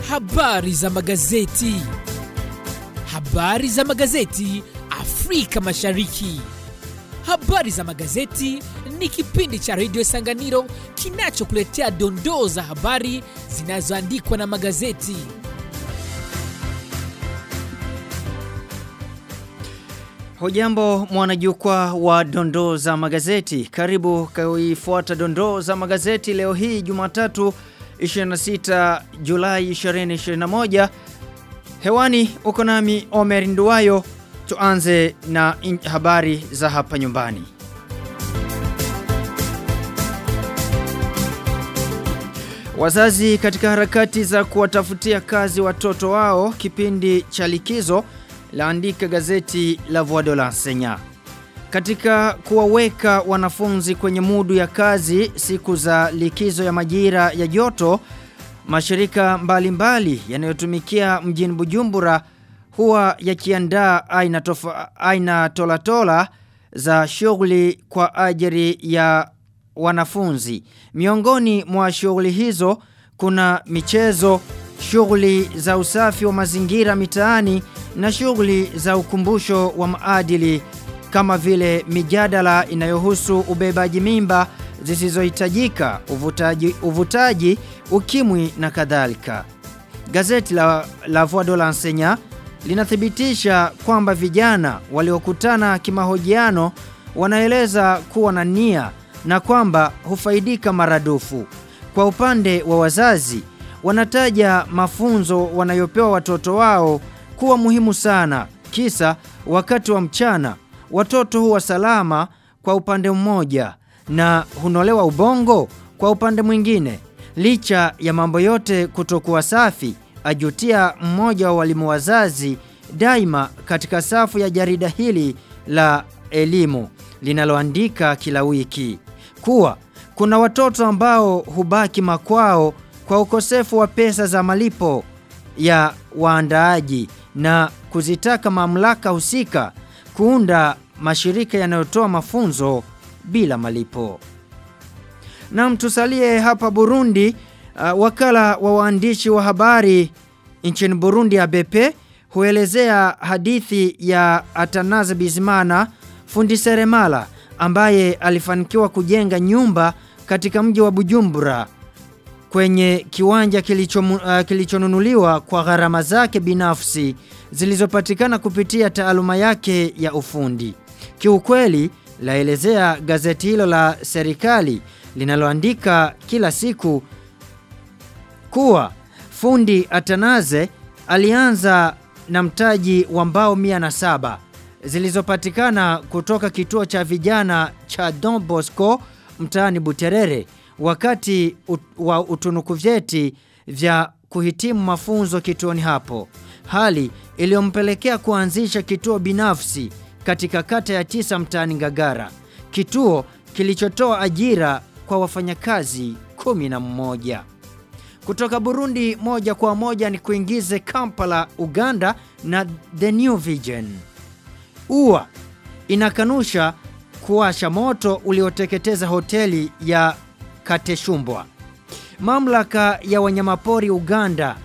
Habari za magazeti. Habari za magazeti Afrika Mashariki. Habari za magazeti ni kipindi cha redio Sanganiro kinachokuletea dondoo za habari zinazoandikwa na magazeti. Hujambo mwanajukwaa wa dondoo za magazeti. Karibu kuifuata dondoo za magazeti leo hii Jumatatu 26 Julai 2021. Hewani uko nami Omer Nduwayo. Tuanze na in- habari za hapa nyumbani. Wazazi katika harakati za kuwatafutia kazi watoto wao kipindi cha likizo laandika gazeti la Voix de l'Enseignant. Katika kuwaweka wanafunzi kwenye mudu ya kazi siku za likizo ya majira ya joto, mashirika mbalimbali yanayotumikia mjini Bujumbura huwa yakiandaa aina, tofa, aina tolatola za shughuli kwa ajili ya wanafunzi. Miongoni mwa shughuli hizo kuna michezo, shughuli za usafi wa mazingira mitaani na shughuli za ukumbusho wa maadili kama vile mijadala inayohusu ubebaji mimba zisizohitajika, uvutaji, uvutaji, ukimwi na kadhalika. Gazeti la, la Voix de l'Enseignant linathibitisha kwamba vijana waliokutana kimahojiano wanaeleza kuwa na nia na kwamba hufaidika maradufu. Kwa upande wa wazazi, wanataja mafunzo wanayopewa watoto wao kuwa muhimu sana. Kisa wakati wa mchana watoto huwa salama kwa upande mmoja na hunolewa ubongo kwa upande mwingine. Licha ya mambo yote kutokuwa safi, ajutia mmoja wa walimu wazazi daima katika safu ya jarida hili la elimu linaloandika kila wiki kuwa kuna watoto ambao hubaki makwao kwa ukosefu wa pesa za malipo ya waandaaji na kuzitaka mamlaka husika kuunda mashirika yanayotoa mafunzo bila malipo. Na mtusalie hapa Burundi, uh, wakala wa waandishi wa habari nchini Burundi ABP huelezea hadithi ya Atanaze Bizimana fundi seremala ambaye alifanikiwa kujenga nyumba katika mji wa Bujumbura kwenye kiwanja kilicho, uh, kilichonunuliwa kwa gharama zake binafsi zilizopatikana kupitia taaluma yake ya ufundi. Kiukweli laelezea gazeti hilo la serikali linaloandika kila siku kuwa fundi Atanaze alianza na mtaji wa mbao 107 zilizopatikana kutoka kituo cha vijana cha Don Bosco mtaani Buterere wakati ut, wa utunuku vyeti vya kuhitimu mafunzo kituoni hapo. Hali iliyompelekea kuanzisha kituo binafsi katika kata ya tisa mtaani Ngagara. Kituo kilichotoa ajira kwa wafanyakazi kumi na mmoja. Kutoka Burundi moja kwa moja ni kuingize Kampala, Uganda na The New Vision. UA inakanusha kuwasha moto ulioteketeza hoteli ya Kateshumbwa. Mamlaka ya wanyamapori Uganda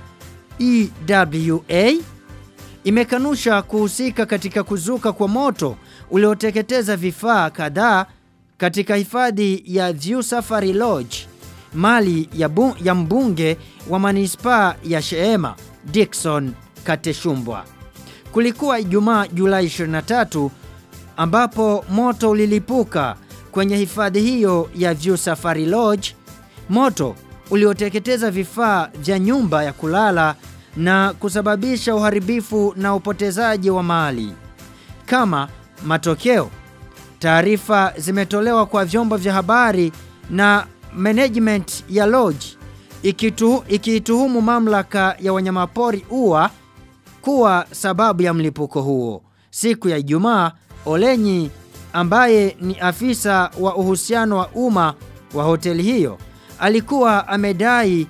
EWA imekanusha kuhusika katika kuzuka kwa moto ulioteketeza vifaa kadhaa katika hifadhi ya View Safari Lodge, mali ya, bu, ya mbunge wa manispaa ya Sheema Dickson Kateshumbwa. Kulikuwa Ijumaa Julai 23 ambapo moto ulilipuka kwenye hifadhi hiyo ya View Safari Lodge, moto ulioteketeza vifaa vya nyumba ya kulala na kusababisha uharibifu na upotezaji wa mali. Kama matokeo, taarifa zimetolewa kwa vyombo vya habari na management ya lodge ikitu, ikiituhumu mamlaka ya wanyamapori UA kuwa sababu ya mlipuko huo. Siku ya Ijumaa, Olenyi ambaye ni afisa wa uhusiano wa umma wa hoteli hiyo alikuwa amedai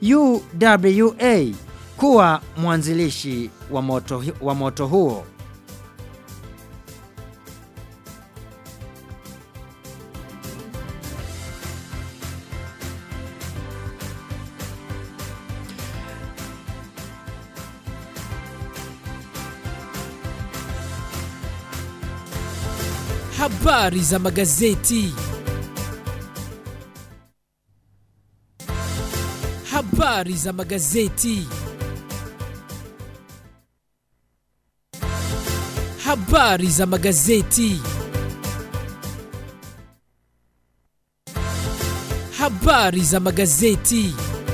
UWA kuwa mwanzilishi wa moto, wa moto huo. Habari za magazeti. Habari za magazeti. Habari za magazeti. Habari za magazeti.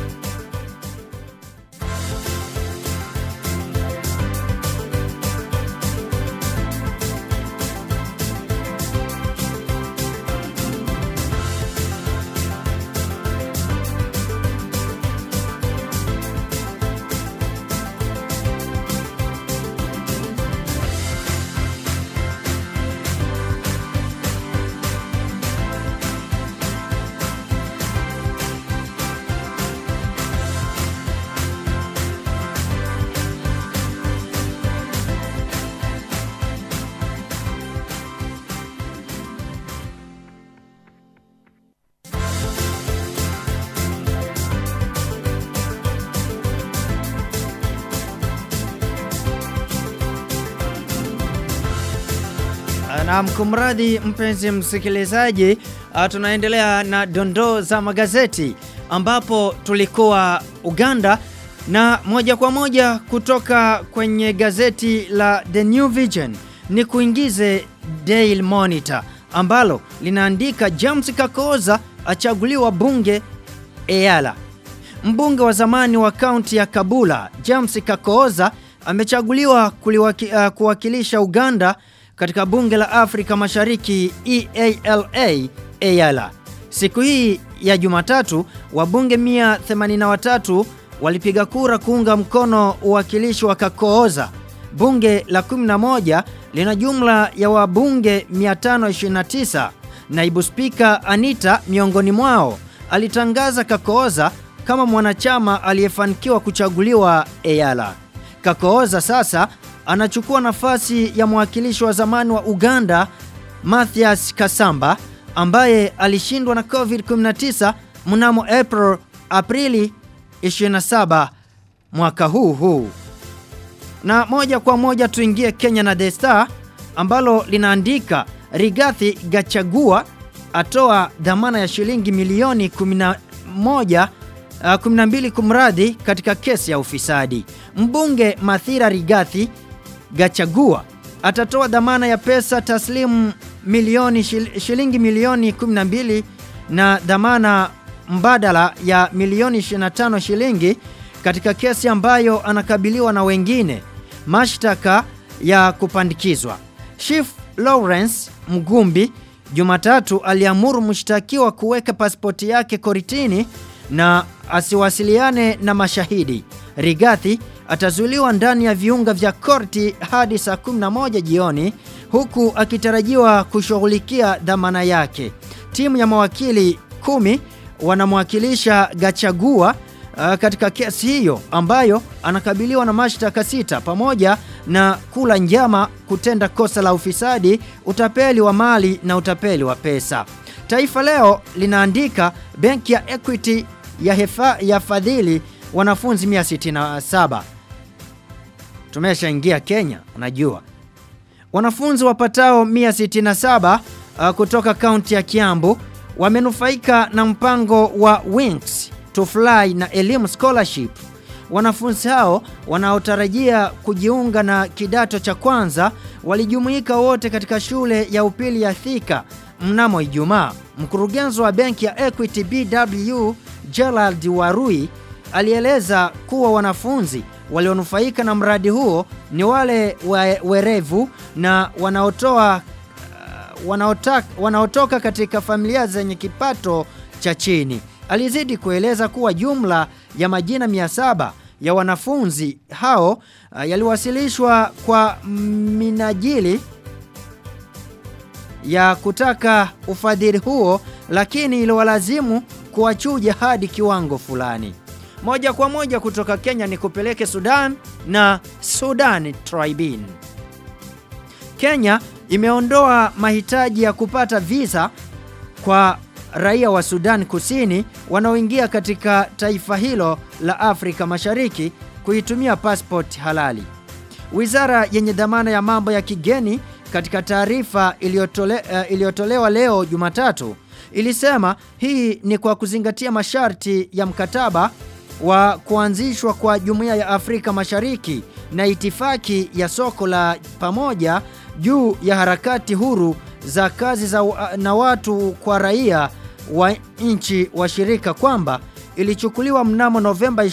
Na mkumradhi mpenzi msikilizaji, uh, tunaendelea na dondoo za magazeti ambapo tulikuwa Uganda na moja kwa moja kutoka kwenye gazeti la The New Vision ni kuingize Daily Monitor ambalo linaandika James Kakoza achaguliwa bunge Eyala. Mbunge wa zamani wa kaunti ya Kabula James Kakooza amechaguliwa kuliwaki, uh, kuwakilisha Uganda katika bunge la Afrika Mashariki EALA EALA. Siku hii ya Jumatatu wabunge 183 walipiga kura kuunga mkono uwakilishi wa Kakooza. Bunge la 11 lina jumla ya wabunge 529. Naibu Spika Anita miongoni mwao alitangaza Kakooza kama mwanachama aliyefanikiwa kuchaguliwa EALA. Kakooza sasa anachukua nafasi ya mwakilishi wa zamani wa Uganda Mathias Kasamba ambaye alishindwa na COVID-19 mnamo April Aprili 27 mwaka huu huu. Na moja kwa moja tuingie Kenya na The Star ambalo linaandika Rigathi Gachagua atoa dhamana ya shilingi milioni 11 uh, 12 kumradhi katika kesi ya ufisadi. Mbunge Mathira Rigathi Gachagua atatoa dhamana ya pesa taslimu milioni shil, shilingi milioni 12 na dhamana mbadala ya milioni 25 shilingi katika kesi ambayo anakabiliwa na wengine mashtaka ya kupandikizwa. Chief Lawrence Mgumbi Jumatatu aliamuru mshtakiwa kuweka pasipoti yake koritini na asiwasiliane na mashahidi. Rigathi atazuiliwa ndani ya viunga vya korti hadi saa 11 jioni huku akitarajiwa kushughulikia dhamana yake. Timu ya mawakili kumi wanamwakilisha Gachagua uh, katika kesi hiyo ambayo anakabiliwa na mashtaka sita pamoja na kula njama, kutenda kosa la ufisadi, utapeli wa mali na utapeli wa pesa. Taifa Leo linaandika benki ya Equity ya, hefa, ya fadhili wanafunzi 167. Tumeshaingia Kenya, unajua. Wanafunzi wapatao 167 uh, kutoka kaunti ya Kiambu wamenufaika na mpango wa Wings to Fly na elimu scholarship. Wanafunzi hao wanaotarajia kujiunga na kidato cha kwanza walijumuika wote katika shule ya upili ya Thika mnamo Ijumaa. Mkurugenzi wa benki ya Equity BW Gerald Warui alieleza kuwa wanafunzi walionufaika na mradi huo ni wale we, werevu na wanaotoa uh, wanaotak, wanaotoka katika familia zenye kipato cha chini. Alizidi kueleza kuwa jumla ya majina 700 ya wanafunzi hao uh, yaliwasilishwa kwa minajili ya kutaka ufadhili huo, lakini iliwalazimu kuwachuja hadi kiwango fulani. Moja kwa moja kutoka Kenya ni kupeleke Sudan na Sudan Tribune. Kenya imeondoa mahitaji ya kupata visa kwa raia wa Sudan Kusini wanaoingia katika taifa hilo la Afrika Mashariki kuitumia passport halali. Wizara yenye dhamana ya mambo ya kigeni katika taarifa iliyotole, uh, iliyotolewa leo Jumatatu ilisema hii ni kwa kuzingatia masharti ya mkataba wa kuanzishwa kwa Jumuiya ya Afrika Mashariki na itifaki ya soko la pamoja juu ya harakati huru za kazi za na watu kwa raia wa nchi washirika kwamba ilichukuliwa mnamo Novemba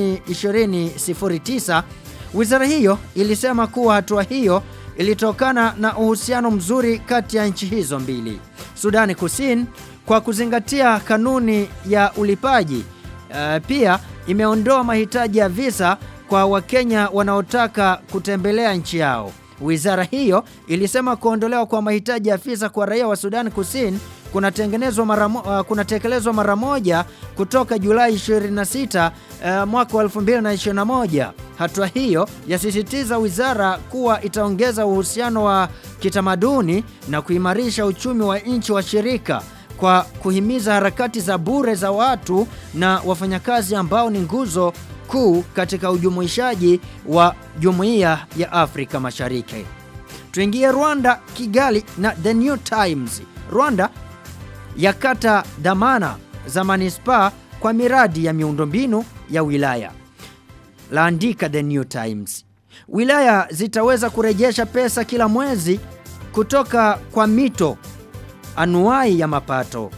2009. Wizara hiyo ilisema kuwa hatua hiyo ilitokana na uhusiano mzuri kati ya nchi hizo mbili. Sudani Kusini kwa kuzingatia kanuni ya ulipaji uh, pia imeondoa mahitaji ya visa kwa Wakenya wanaotaka kutembelea nchi yao. Wizara hiyo ilisema kuondolewa kwa mahitaji ya visa kwa raia wa Sudan Kusini kunatengenezwa mara uh, kunatekelezwa mara moja kutoka Julai 26 uh, mwaka wa 2021. Hatua hiyo yasisitiza wizara kuwa itaongeza uhusiano wa kitamaduni na kuimarisha uchumi wa nchi washirika kwa kuhimiza harakati za bure za watu na wafanyakazi ambao ni nguzo kuu katika ujumuishaji wa Jumuiya ya Afrika Mashariki. Tuingie Rwanda, Kigali na The New Times. Rwanda yakata dhamana za manispaa kwa miradi ya miundombinu ya wilaya. Laandika The New Times. Wilaya zitaweza kurejesha pesa kila mwezi kutoka kwa mito anuai ya mapato.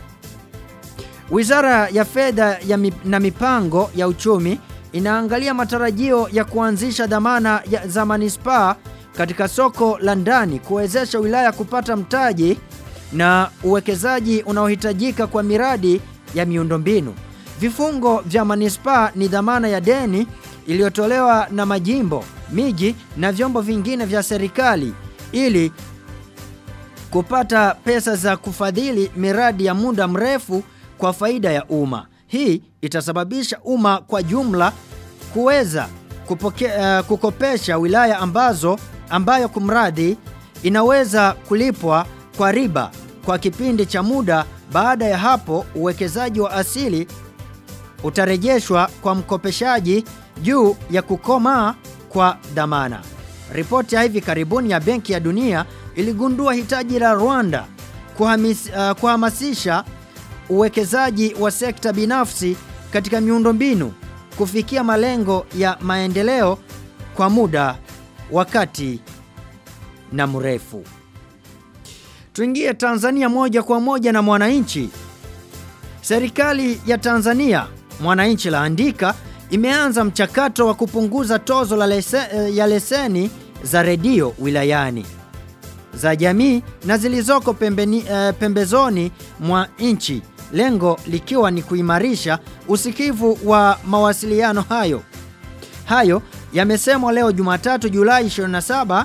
Wizara ya Fedha ya mip, na Mipango ya Uchumi inaangalia matarajio ya kuanzisha dhamana ya za manispaa katika soko la ndani kuwezesha wilaya kupata mtaji na uwekezaji unaohitajika kwa miradi ya miundombinu. Vifungo vya manispaa ni dhamana ya deni iliyotolewa na majimbo, miji na vyombo vingine vya serikali ili kupata pesa za kufadhili miradi ya muda mrefu kwa faida ya umma. Hii itasababisha umma kwa jumla kuweza kupoke, uh, kukopesha wilaya ambazo ambayo kumradhi inaweza kulipwa kwa riba kwa kipindi cha muda. Baada ya hapo, uwekezaji wa asili utarejeshwa kwa mkopeshaji juu ya kukomaa kwa dhamana. Ripoti ya hivi karibuni ya Benki ya Dunia iligundua hitaji la Rwanda kuhamis, uh, kuhamasisha uwekezaji wa sekta binafsi katika miundombinu kufikia malengo ya maendeleo kwa muda wakati na mrefu. Tuingie Tanzania moja kwa moja na Mwananchi. Serikali ya Tanzania, Mwananchi laandika, imeanza mchakato wa kupunguza tozo la lese, ya leseni za redio wilayani za jamii na zilizoko pembeni, uh, pembezoni mwa nchi, lengo likiwa ni kuimarisha usikivu wa mawasiliano hayo. Hayo yamesemwa leo Jumatatu Julai 27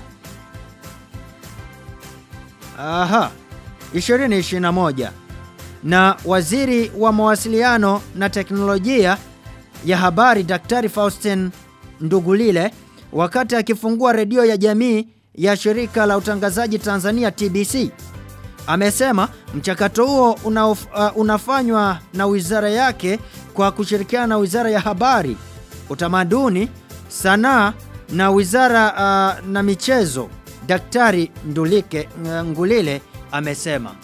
aha 2021 na waziri wa mawasiliano na teknolojia ya habari Daktari Faustin Ndugulile wakati akifungua redio ya jamii ya shirika la utangazaji Tanzania TBC. Amesema mchakato huo una, uh, unafanywa na wizara yake kwa kushirikiana na Wizara ya Habari, Utamaduni, Sanaa na Wizara uh, na Michezo. Daktari Ndulike uh, Ngulile amesema.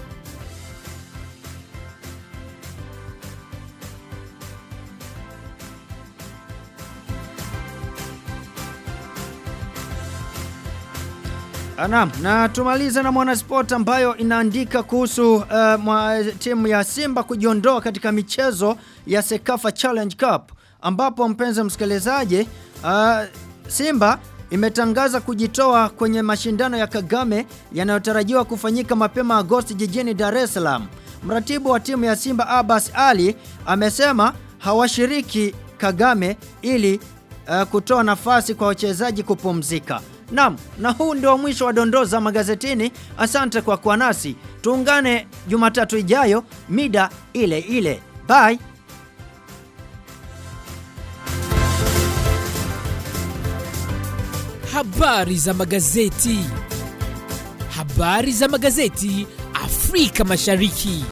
Naam, na tumalize na Mwanasport ambayo inaandika kuhusu uh, mwa, timu ya Simba kujiondoa katika michezo ya Sekafa Challenge Cup ambapo mpenzi msikilizaji uh, Simba imetangaza kujitoa kwenye mashindano ya Kagame yanayotarajiwa kufanyika mapema Agosti jijini Dar es Salaam. Mratibu wa timu ya Simba Abbas Ali amesema hawashiriki Kagame ili uh, kutoa nafasi kwa wachezaji kupumzika. Naam, na huu ndio mwisho wa dondoo za magazetini. Asante kwa kuwa nasi. Tuungane Jumatatu ijayo mida ile ile. Bye. Habari za magazeti. Habari za magazeti Afrika Mashariki.